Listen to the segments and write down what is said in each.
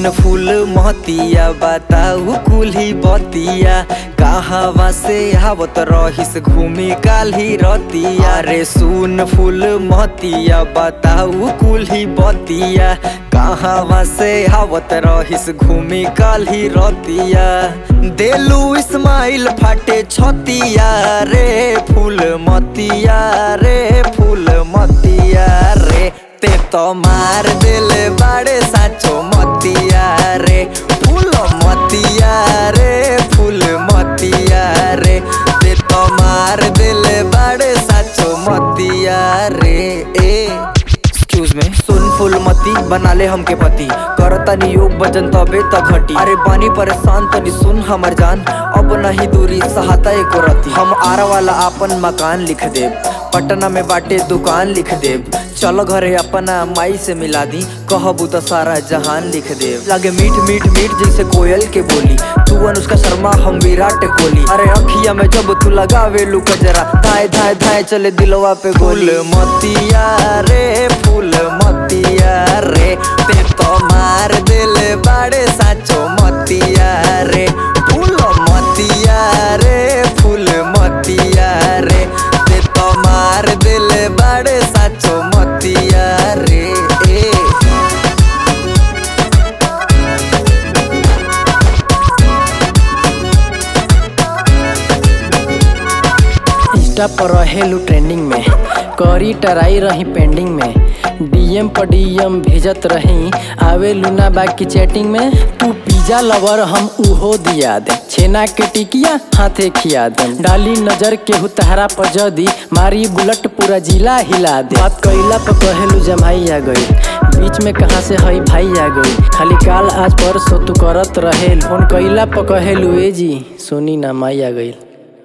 सुन फूल महतिया बताऊ कुल्ही बतिया कहवा से आवत रहिस घूमी काल्ही रतिया रे सुन फूल महतिया बताऊ कुल्ही बतिया कहवा से आवत रहिस घूमी काल्ही रतिया देलू इस्माइल फाटे छतिया रे फूल मतिया रे फूल मतिया रे ते तो मार देले बाड़े साचो मतिया रे फूल मतिया रे फूल मतिया रे ते तो मार देले बाड़े साचो मतिया रे ए एक्सक्यूज में सुन फूल मती बना ले हमके पति करता नी योग भजन तबे त घटी अरे बानी परेशान तनी सुन हमर जान अब नहीं दूरी सहाता एको रती हम आरा वाला आपन मकान लिख देब पटना में बाटे दुकान लिख देब चलो घरे अपना माई से मिला दी कहबू तो सारा जहान लिख देब लागे मीठ मीठ मीठ जैसे कोयल के बोली तू अनुष्का शर्मा हम विराट कोहली अरे अखिया में जब तू लगावे लू कजरा धाए धाए धाए चले दिलवा पे गोल मतिया रे फूल मतिया रे ते तो मार दिले बाड़े साचो मतिया रे फूल मतिया रे फूल मतिया रे ते तो मार दिले बाड़े साचो मतिया रे ए इंस्टा पर रहेलू ट्रेंडिंग में करी टराई रही पेंडिंग में डीएम पर डीएम भेजत रही आवे लूना बाकी चैटिंग में तू पिज्जा लवर हम उहो दिया दे छेना के टिकिया हाथे खिया दे डाली नजर के तहरा पर जदी मारी बुलेट पूरा जिला हिला दे बात कइला पर कहेलू जमाई आ गई बीच में कहाँ से हई भाई आ गई खाली काल आज परसों तू करत रहेल फोन कइला पर कहेलू ए जी सोनी ना माई आ गई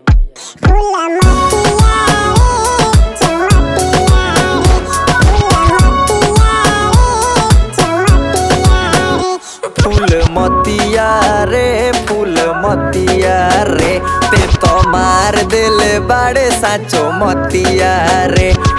फूल मतिया रे फूल मतिया रे ते तो मार दिले बाड़े साचो मतिया रे